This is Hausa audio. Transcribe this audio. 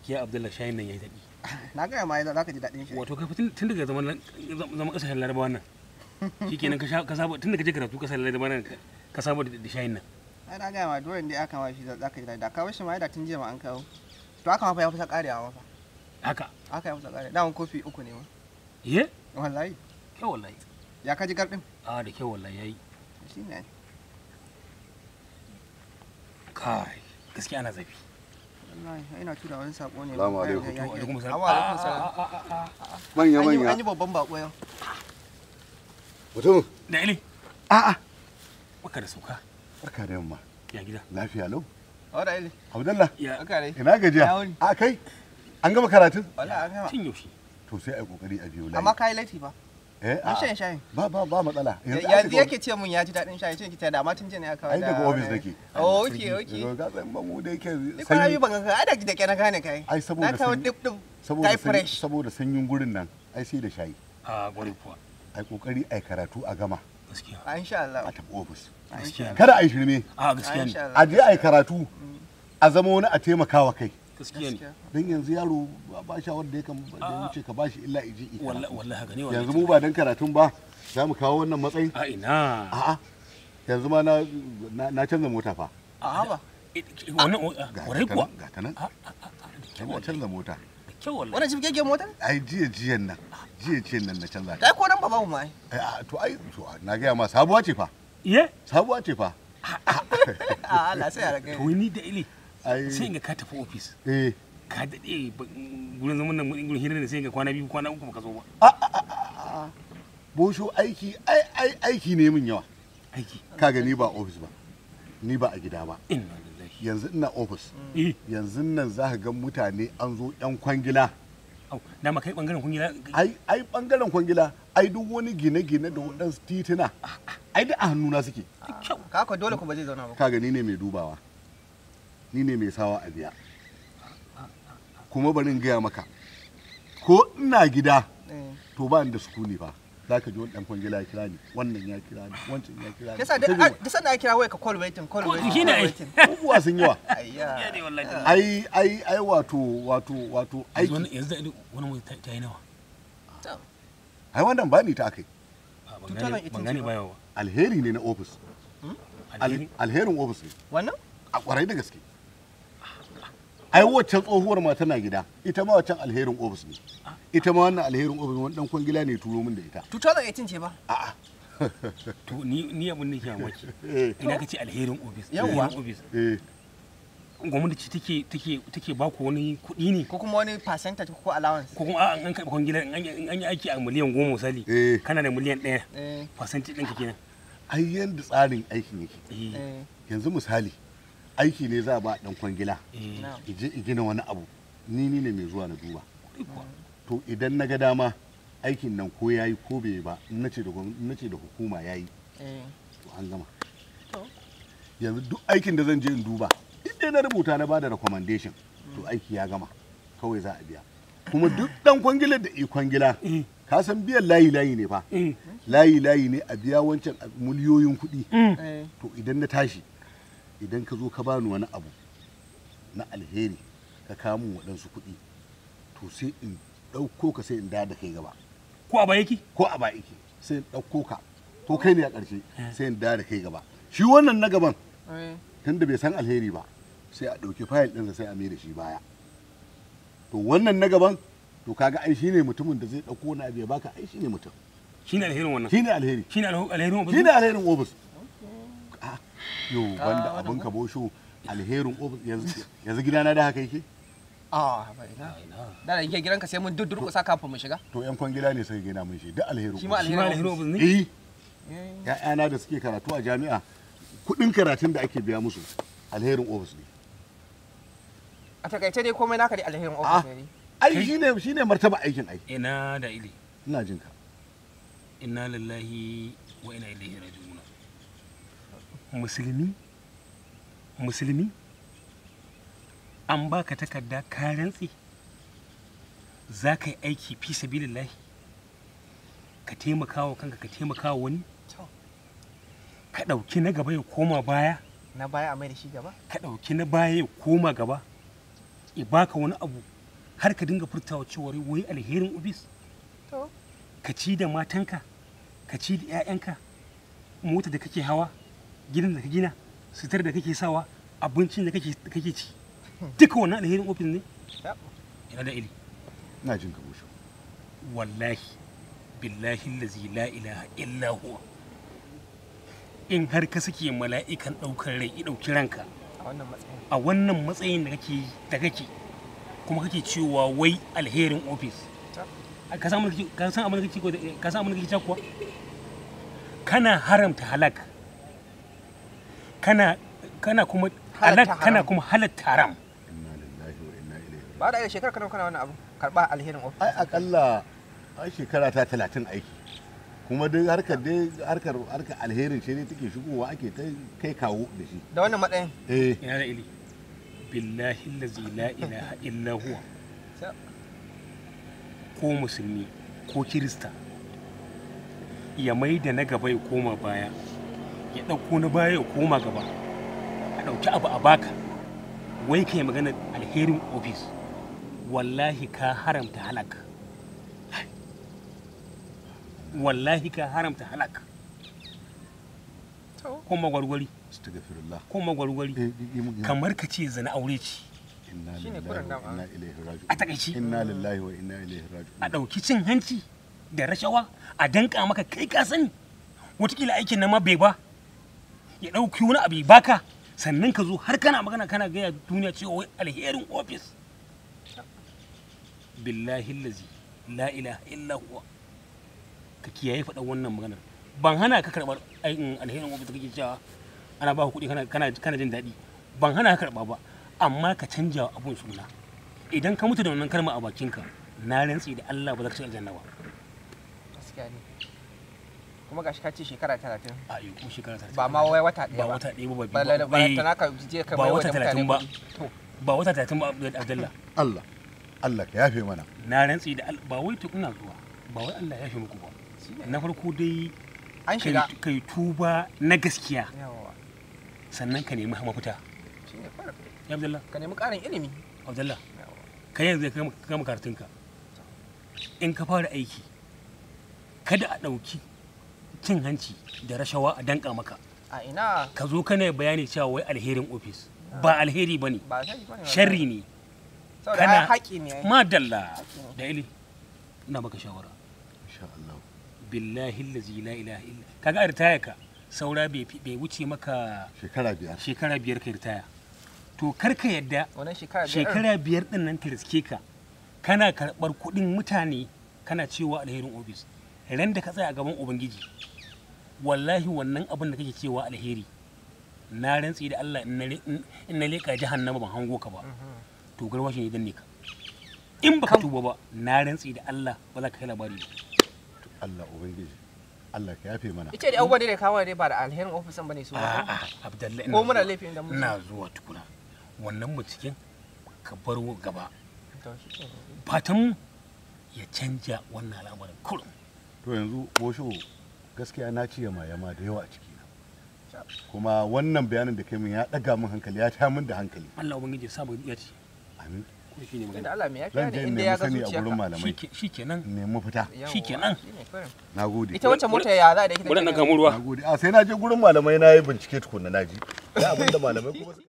gaskiya abdullahi shayin nan yayi daɗi na gaya ma za ka ji daɗin shi wato ka tun tun daga zaman zaman kasashen larabawa nan shikenan ka sha ka saba tun daga je karatu kasashen larabawa nan ka saba da da shayin nan ai na gaya ma dole ne aka ma shi za ka ji daɗi da kawo shi ma da tun jiya ma an kawo to aka ma fa ya kusa ƙarewa ma fa haka aka ya kusa ƙarewa dawon kofi uku ne ma ye wallahi kyau wallahi ya ka ji garɗin a da kyau wallahi yayi shi ne kai gaskiya ana zafi wallahi ina tura wani sako ne Salamu ba alaikum. ya- ya- ya- alaikum salam. Wa alaikum salam. manya An yi- manya an yi babban bako yau mutum da ili a'a baka da sauka barka da yamma ya gida lafiya lau wadda ili abdallah ya aka dai ina gajiya Ya wuni. a kai an gama karatun wallahi an gama tun yaushe to sai a kokari a biyo layi amma ka yi laifi ba eh mun a shan shayin ba ba ba matsala aka yanzu ga- yake ce mun ya ji daɗin shayi ce ki ta da ma tun jiya ne aka ai daga office nake oh okay okay Daga ga san mu da yake ni kwana sanyi biyu ban ga ai da da ke na gane kai ai saboda na kawo sanyi- dip dip saboda kai sanyi- fresh saboda sanyin gurin nan ai sai da shayi a gwari kuwa ai kokari ai karatu a gama gaskiya a insha Allah a tafi office a insha gaskiya kada ai shirme a Allah gaskiya ne insha a Allah je ai karatu a zama wani a taimakawa kai gaskiya ne gaskiya don yanzu yaro ba- ba sha wanda ya kan da ya wuce ka bashi illa iji i wallahi karatu. wallahi haka ne wallahi yanzu mu ba dan karatun ba za mu kawo wannan matsayin a ina a'a yanzu ma na na- na canza mota fa a haba wannan ga warai ta kuwa nan ga ta nan a a a a da kyau na wallahi canza mota da kyau wallahi wannan jibgege mota ai jiya jiyan nan jiya jiyan nan na canza ta dai ko nan ba babu ma ai Ai, a, to ai to na gaya ma sabuwa ce fa ye sabuwa ce fa a Allah sai ya rage to ni da ili ai sai ga ka tafi office eh ka daɗe ba- gurin zaman nan gurin hirar da sai ga kwana biyu kwana uku baka zo ba bosho aiki ai ai aiki ne min yawa aiki kaga ni ba office ba ni ba a gida ba inna lillahi yanzu ina office eh yanzu nan za ka ga mutane an zo yan kwangila au dama kai bangaren kun gida ai ai bangaren kwangila ai duk wani gine-gine da waɗansu tituna ai da a hannuna suke kyau ka ko dole ku ba zai zauna ba kaga ni ne mai dubawa ni ne mai sawa a biya kuma bari in gaya maka ko ina gida eh to ba ni da sukuni fa za ka ji wani ɗan kwangila ya kira ni wannan ya kira ni wancan ya kira ni yasa Ta da da sanda ya kira waya ka call waiting call Ko- waiting shine call ai. waiting abubuwa sun yawa ayya ya ne wallahi ai ai ai wato wato wato yanzu aiki wani- yanzu da ili wani mu ta ta yi nawa To, ai wannan ba ni ta akai a ban gane 2018 ban gane ce ba. ba yawa alheri ne na ofis alheri alherin ofis ne wannan a kwarai da gaske ai waccan tsohuwar ma tana gida ita ma waccan alherin ofis ne ita ma wannan alherin ofis wani dan kwangila ne turo min da ita 2018 ce ba a'a to ni ni abin da ke mamaki eh ina ka ce alherin office Yawwa. alherin office eh gwamnati take take take ba ku wani kuɗi ne ko kuma wani percentage ko allowance ko kuma a an karɓi kwangilar in an yi- in an yi aiki a miliyan goma misali eh kana da miliyan ɗaya eh fasanti ɗinka kenan ai yanda tsarin aikin yake eh eh yanzu misali aiki ne za a ba dan kwangila eh na ije i gina wani abu ni ni ne mai zuwa na duba kuɗi kuwa. to idan na ga dama aikin nan ko yayi ko bai yi ba in nace da gwamnati in nace da hukuma yayi eh to an gama To. yanzu duk aikin da zan je in duba in dai na rubuta na bada recommendation to aiki ya gama kawai za a biya kuma duk dan kwangilar da i kwangila eh ka san biyan layi layi ne fa eh layi layi ne a biya wancan a miliyoyin kuɗi mm. eh to idan na tashi idan ka zo ka bani wani abu na alheri ka kawo min waɗansu kuɗi to sai in ɗauko ka sai in da da kai gaba ko a ba yake ko a ba iki sai in ɗauko ka ko kai ne a ƙarshe sai in da da kai gaba shi wannan na gaban eh tunda bai san alheri ba sai a ɗauki fayil ɗinsa sai a mai da shi baya to wannan na gaban to kaga ai shine mutumin da zai ɗauko na abu ya baka ai shine mutum shine alherin wannan shine alheri shine alhe- alherin office shine alherin ofis Ah, yo banda wannan abin ko? ka bosho alherin ofis yanzu yanzu gidana da haka yake ah bai na Ai, na. da da yake gidanka sai mun duddurkusa kafin mu shiga to yan kwangila ne suka gina mun shi duk alherin Shi ma ofis shi ma alherin alherin office ne eh ƴaƴana da suke karatu a jami'a kuɗin karatun da ake biya musu alherin ofis ne a takaice dai komai naka dai alherin Ah. office ne ai shine shine martaba aikin ai ina da ili ina jin ka inna lillahi wa inna ilaihi raji'un musulmi musulmi an baka takarda ka rantsi za ka yi aiki fi sabilillahi ka taimaka wa kanka ka taimaka wa wani To. ka ɗauki na gaba ya koma baya na baya a mai da shi gaba ka ɗauki na baya ya koma gaba ya baka wani abu har ka dinga furtawa cewa wai alherin ofis to ka ci da matanka ka ci da 'ya'yanka mota da kake hawa gidan da ka gina sitar da kake sawa abincin da kake da kake ci duka wannan alherin ofis ne Yep. ina da ili ina jin ka bosho wallahi billahi lazi la ilaha illa huwa in har ka sake mala'ikan ɗaukar rai i ɗauki ranka a wannan matsayin a wannan matsayin da kake da kake kuma kake cewa wai alherin ofis Yep. ka san abin da kake- ka san abin da kake ko da- ka san abin da kake cewa kuwa kana haramta halak kana kana kuma Halatta halak kana haram. kuma halatta haram inna lillahi wa inna ilaihi ba da irin shekarar kana kana wannan abu karba alherin ofis ai akalla ai shekara ta talatin aiki kuma duk harkar dai harkar harkar alherin ce ne take shigowa ake ta kai kawo da shi da wannan matsayin eh ina da ili billahi allazi la ilaha illa huwa Yep. ko musulmi ko kirista ya mai da na gaba ya koma baya ya ɗauko na baya ya koma gaba a ɗauki abu a baka wai kai magana alherin ofis wallahi ka haramta halaka wallahi ka haramta halaka to ko magwargwari astaghfirullah ko magwargwari eh yi mun kamar ka ce zana aure ce inna Shine lillahi kuran wa dama. inna ilaihi raji'un a takaici inna lillahi wa inna ilaihi a raji'un ɗauki cin hanci da rashawa a danka maka kai ka sani watakila aikin nan ma bai ba ya ɗauki wani abu ya baka sannan ka zo har kana magana kana gaya duniya cewa wai alherin ofis billahi lazi la ilaha illa huwa ka kiyaye faɗa wannan maganar ban hana ka karɓar aikin alherin ofis da kake cewa ana ba kuɗi kana kana kana jin daɗi ban hana ka karɓa ba amma ka canja wa abun suna idan ka mutu da wannan kalma a bakinka na rantsi da Allah ba za ka ci aljanna ba gaskiya ne kuma gashi ka ce shekara talatin a yi ko shekara talatin ba ma wai wata ɗaya ba ba wata ɗaya ba ba ba la- biyu ba ba tana ka je ka ba bai wa wata da mutane talatin ba. kuɗi. to ba wata talatin ba Abdullah Allah Allah ka yafe mana na rantsi da Allah ba wai to ina zuwa ba wai Allah ya shi muku ba shine. na farko dai an kai shiga kai tuba na gaskiya yawa sannan ka nemi mafita shine kawai ya Abdullah ka nemi ƙarin ilimi Abdullah yawa kai yanzu ka gama- ka gama karatunka in ka fara aiki kada a ɗauki cin hanci da rashawa a danka maka a ina ka zo kana bayani cewa wai alherin ofis ba alheri ba ne ba sai ba ne sharri ne saboda kana- ai haƙi ne ai. madalla da ili ina baka shawara insha Allah billahi allazi la ilaha illa kaga a ritaya ka saura bai fi- bai wuce maka shekara biyar shekara biyar ka ritaya to kar ka yadda wannan shekara biyar shekara biyar din nan ta riske ka kana karɓar kuɗin mutane kana cewa alherin ofis ran da ka tsaya a gaban ubangiji wallahi wannan abin da kake cewa alheri na rantsi da Allah in na le- in na leƙa jahannama ban hango ka ba to garwashin ya danne ka in baka tuba ba na rantsi da Allah ba za ka kai labari ba Allah ubangiji Allah ka yafe mana ita da abubuwan da ya kawo dai ba da alherin ofisan bane su ba a'a Abdullahi ko muna laifin da mun ina zuwa tukuna wannan binciken ka bar gaba to shi ke fatan ya canja wannan al'amarin kurum to yanzu bosho gaskiya na ci yama yama da yawa a ciki na kuma wannan bayanin da kai min ya daga min hankali ya ta min da hankali Allah ubangiji ya sa mu ya ci amin ko shi ne da magana Allah me ya zan fiya je ne in inda nemi ya ga sani a gurin zuciyarka malamai shi kenan nemi fita Yawwa, shikenan. shine kawai. na gode ita wacce mota ya za da ita bari na kenan? gamu ruwa na gode a sai na je gurin malamai na yi bincike tukunna na ji ya abinda malamai kuma